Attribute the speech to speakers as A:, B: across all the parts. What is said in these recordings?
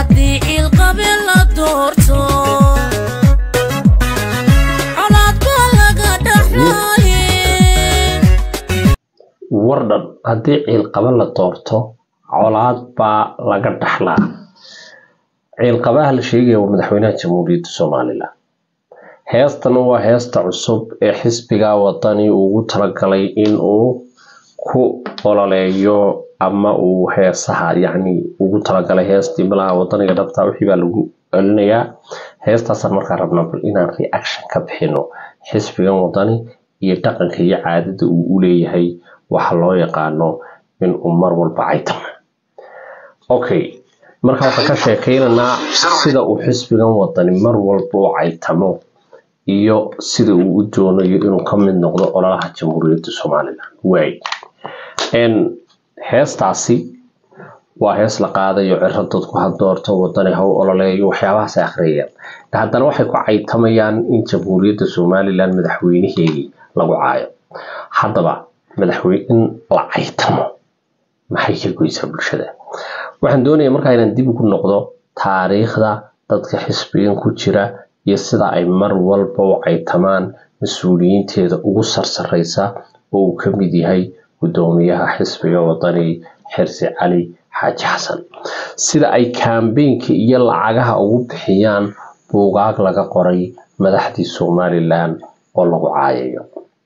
A: haddii ciilqabe la doorto colaad baa laga dhaxlaaye
B: wardhan haddii ciilqaba la doorto colaad baa laga dhaxlaa ciilqabaha la sheegaya waa madaxweynaha jamhuuriyadda somalilan heestana waa heesta cusub ee xisbiga wadani ugu talagalay in uu ku ololeeyo ama uu heesaha yacni ugu talagalay heestii malaha wadaniga dhabta wixii baa lagu celinayaa heestaasaan markaa rabnaa bal inaan reaction ka bixino xisbigan wadani iyo dhaqanka iyo caadada uu u leeyahay waxa loo yaqaano in uu mar walba caytamo okay marka waxaan ka sheekeynaynaa sida uu xisbigan wadani mar walba u caytamo iyo sida uu u doonayo inuu ka mid noqdo ololaha jamhuuriyadda somalilan waay n heestaasi waa hees la qaadayo ciro dadku ha doorto wadani ha u ololeeyo waxyaabahaas ay akhriyayaan haddana waxay ku caytamayaan in jamhuuriyadda somalilan madaxweynaheedii lagu caayo haddaba madaxweyne in la caytamo maxay ka goysaa bulshada waxaan doonayaa markaa inaan dib ugu noqdo taariikhda dadka xisbigan ku jira iyo sida ay mar walba u caytamaan mas-uuliyiinteeda ugu sarsareysa oo uu ka mid yahay guddoomiyaha xisbiga wadani xirsi cali xaaji xasan sida ay kaambeynka iyo lacagaha ugu bixiyaan buugaag laga qoray madaxdii somalilan oo lagu caayayo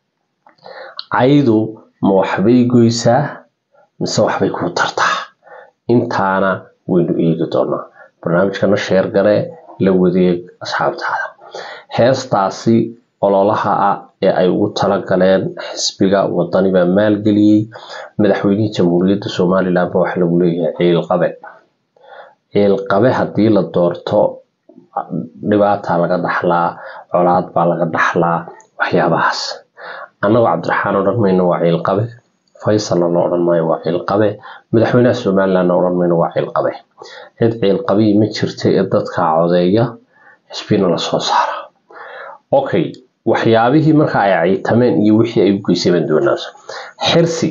B: caydu ma waxbay goysaa mise waxbay kuu tartaa intaana waynu eegi doonaa barnaamijkana sheer gare la wadeeg asxaabtaada heestaasi ololaha ah ee ay ugu talagaleen xisbiga wadani baa maalgeliyey madaxweynihii jamhuuriyadda somalilan ba waxa lagu leeyahay ciilqabe ciilqabe haddii la doorto dhibaataa laga dhaxlaa colaad baa laga dhaxlaa waxyaabahaas annagoo cabdiraxmaan odhan mayno waa ciilqabe faysalna la odhan maayo waa ciilqabe madaxweynaha somalilandna odhan mayno waa ciilqabe cid ciilqabii ma jirta ee dadka codeeya xisbina lasoo saara okay waxyaabihii marka ay caytameen iyo wixii ay u geysay baan doonaaso xirsi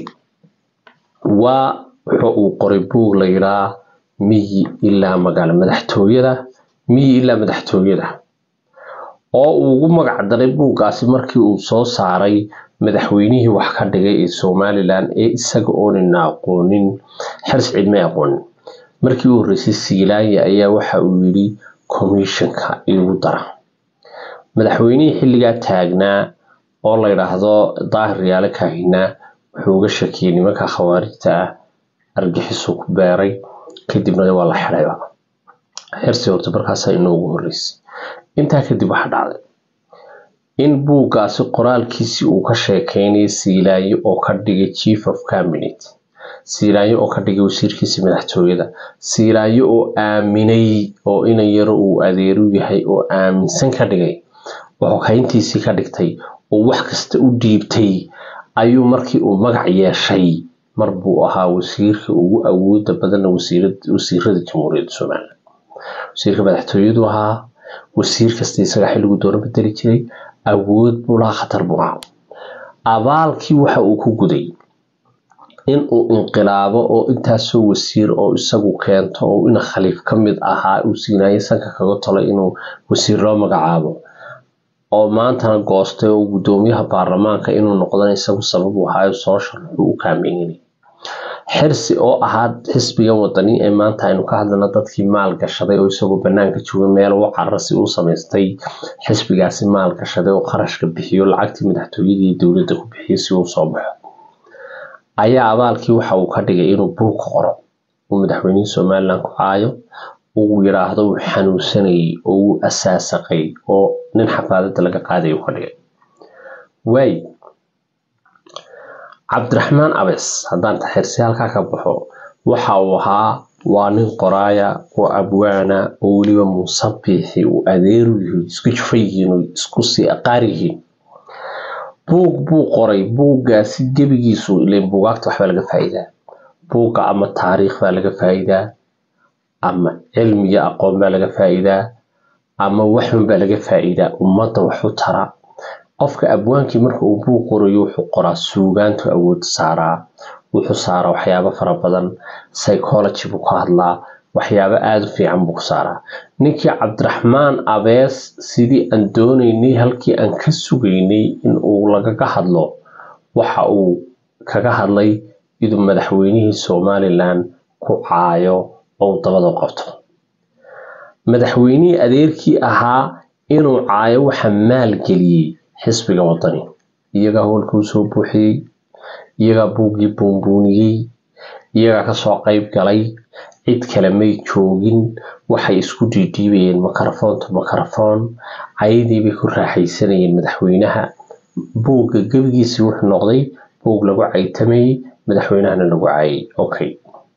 B: waa wuxuu uu qoray buug la yidhaa miyi ilaa magaalo madaxtooyada miyi ilaa madaxtooyada oo uu ugu magac daray buuggaasi markii uu soo saaray madaxweynihii wax ka dhigay ee somalilan ee isaga oonina aqoonin xirsi cidmay aqoonin markii u horreysay siilaanya ayaa waxa uu yidhi commissionka igu dara madaxweynihii xilligaa taagnaa oo la yidhaahdo daahir yaale kaahinaa wuxuu uga shakiyey nimanka khawaarijta ah argixisuu ku beeray kadibna waa la xidhayba xirsi horta markaasaa inoogu horreysay intaa kadib waxa dhacday in buuggaasi qoraalkiisii uu ka sheekeynayay siilaayo oo ka dhigay chief of cabinet siilaayo oo ka dhigay wasiirkiisii madaxtooyada siilaayo oo aaminay oo inan yaro uu adeeru yahay oo aaminsan ka dhigay wuxuu kayntiisii ka dhigtay oo wax kasta u dhiibtay ayuu markii uu magac yeeshay mar buu ahaa wasiirka ugu awooda badanna wasiirada jamhuuriyadda somalilan wasiirka madaxtooyadu ahaa wasiir kasta isaga xilligu doono bedeli jiray awood buu lahaa khatar buu ahaa abaalkii waxa uu ku guday in uu inqilaabo oo intaasoo wasiir oo isagu keento oo ina khaliif ka mid ahaa uu siinaayo sanka kaga tolay inuu wasiir loo magacaabo oo maantana goostay oo guddoomiyaha baarlamaanka inuu noqdana isagu sabab u ahaayo soo sharxuu u kaameynay xirsi oo ahaa xisbigan wadani ee maanta aynu ka hadlana dadkii maal gashaday oo isagoo banaanka jooga meel u carasi u samaystay xisbigaasi maal gashaday oo qarashka bixiyo lacagtii madaxtooyadii dowladda ku bixiyay si uu soo baxo ayaa abaalkii waxa uu ka dhigay inuu buug ka qoro uu madaxweynihii somalilan ku caayo uu yidhaahdo uu xanuunsanayay oo uu asaasaqay oo nin xafaadada laga qaaday uu ka dhigay waay cabdiraxmaan abes haddaan taxirsi halkaa ka baxo waxa uu ahaa waa nin qoraaya oo abwaana oo weliba muusabixi uu adeeru yihiin isku jufa yihiin oo isku sii aqaar yihiin buug buu qoray buuggaasi gebigiisu ileen buugaagta waxbaa laga faa'iidaa buugga ama taariikh baa laga faa'iidaa ama cilmiga aqoon baa laga faa'iidaa ama waxun baa laga faa'iidaa ummadda waxu tara qofka abwaankii marka uu buug qorayo wuxuu qoraa suugaantu awood saaraa wuxuu saaraa waxyaabo fara badan psychology buu ka hadlaa waxyaabo aada u fiican buu ku saaraa ninkii cabdiraxmaan abees sidii aan doonaynay halkii aan ka sugaynay in uu lagaga hadlo waxa uu kaga hadlay inuu madaxweynihii somalilan ku caayo oo dabada qabto madaxweynihii adeerkii ahaa inuu caayo waxa maalgeliyey xisbiga wadani iyagaa howlka usoo buuxiyey iyagaa buuggii buunbuuniyey iyagaa kasoo qayb galay cid kale may joogin waxay isku dhiidhiibayeen makarafoonta makarafoon cayadii bay ku raaxaysanayeen madaxweynaha buugga gebigiisii wuxuu noqday buug lagu caytamayey madaxweynahana lagu caayay okay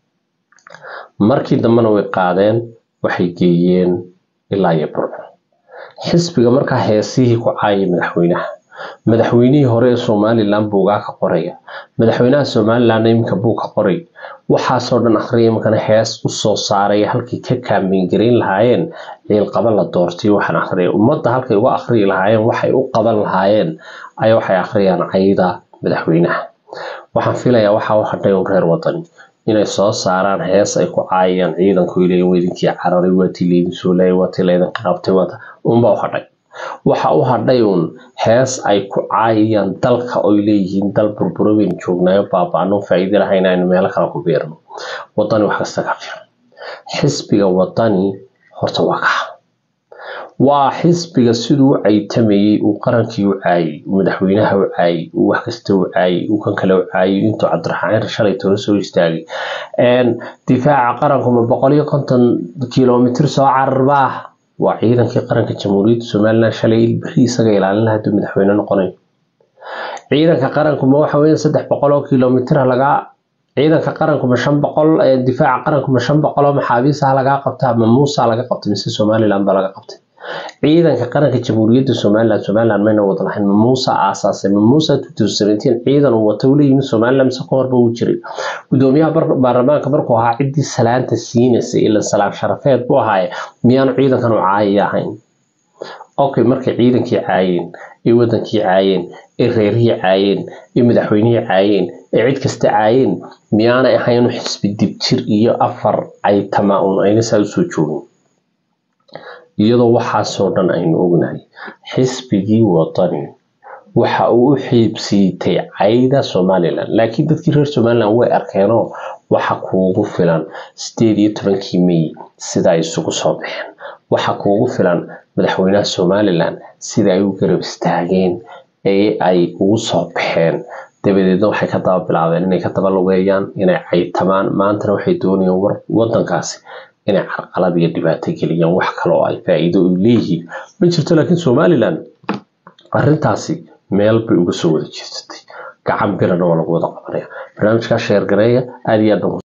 B: markii dambena way qaadeen waxay geeyeen ilaa iyo burco xisbiga markaa heesihii ku caayay madaxweynaha madaxweynihii hore ee somalilan buugaa ka qoraya madaxweynaha somalilan iminka buug ka qoray waxaasoo dhan akhriya iminkana hees usoo saaraya halkii ka kaamingarayn lahaayeen ciilqaba la doortay waxaan akhriya ummadda halkay uga akhriyi lahaayeen waxay u qaban lahaayeen ayaa waxay akhriyaan cayda madaxweynaha waxaan filayaa waxaa u hadhay un reer wadani inay soo saaraan hees ay ku caayayaan ciidanku ilay weydinkii cararay waatii laydin soo laayay waatii laydinka qabtay waata unbaa u hadhay waxa u hadhay uun hees ay ku caayayaan dalka oy leeyihiin dal burburo baynu joognaayo baaba-ano faa'iido lahayn aynu meelo kale ku beerno wadani wax kasta ka fiican xisbiga wadani horta waa kaxa waa xisbiga siduu u caytamayey uu qarankii u caayay uu madaxweynaha u caayay uu wax kasta u caayay uu kan kale u caayay intuu cabdiraxmaan shalay tolo soo istaagay difaaca qaranku ma boqol iyo konton kilomitr soo cararbaa waa ciidankii qaranka jamhuuriyadda somalilan shalay beri isaga ilaalin lahaa haduu madaxweyne noqonayo ciidanka qaranku ma waxa weya saddex boqol oo kilomitr lagaa ciidanka qaranku ma shan boqol difaaca qaranku ma shan boqol oo maxaabiisaha lagaa qabtaa ma muusa laga qabtay mise somalilan baa laga qabtay ciidanka qaranka jamhuuriyadda somalilan somalilan mayna wada lahayn ma muusa aasaasay ma muusa ciidan uu wata ula yimid somalilan mise ka horba uu jiray gudoomiyaha baarlamaanka markuu ahaa ciddii salaanta siinaysay ila salaan sharafeed buu ahaaye miyaanu ciidankan u caayaya ahayn okay markay ciidankii caayeen ee wadankii caayeen ee reerihii caayeen ee madaxweynihii caayeen ee cid kasta caayeen miyaanay ahayn xisbi dibjir iyo afar caytama uun ayna saa usoo joogin iyadoo waxaasoo dhan aynu ognahay xisbigii wadani waxa uu u xiibsiitay cayda somalilan laakiin dadkii reer somalilan way arkeenoo waxa kuugu filan sideed iyo tobankii may sida ay isugu soo baxeen waxa kuugu filan madaxweynaha somalilan sida ay u garab istaageen ee ay ugu soo baxeen dabadeedna waxay ka daba bilaabeen inay ka daba lugeeyaan inay caytamaan maantana waxay doonayaan wadankaasi inay carqalad iyo dhibaato geliyaan wax kale oo ay faa'iido u leeyihiin ma jirto laakiin somalilan arrintaasi meel bay uga soo wada jeedsatay gacan birana waa lagu wada qabanaya barnaamijkaa sheergareeya aada iyo aad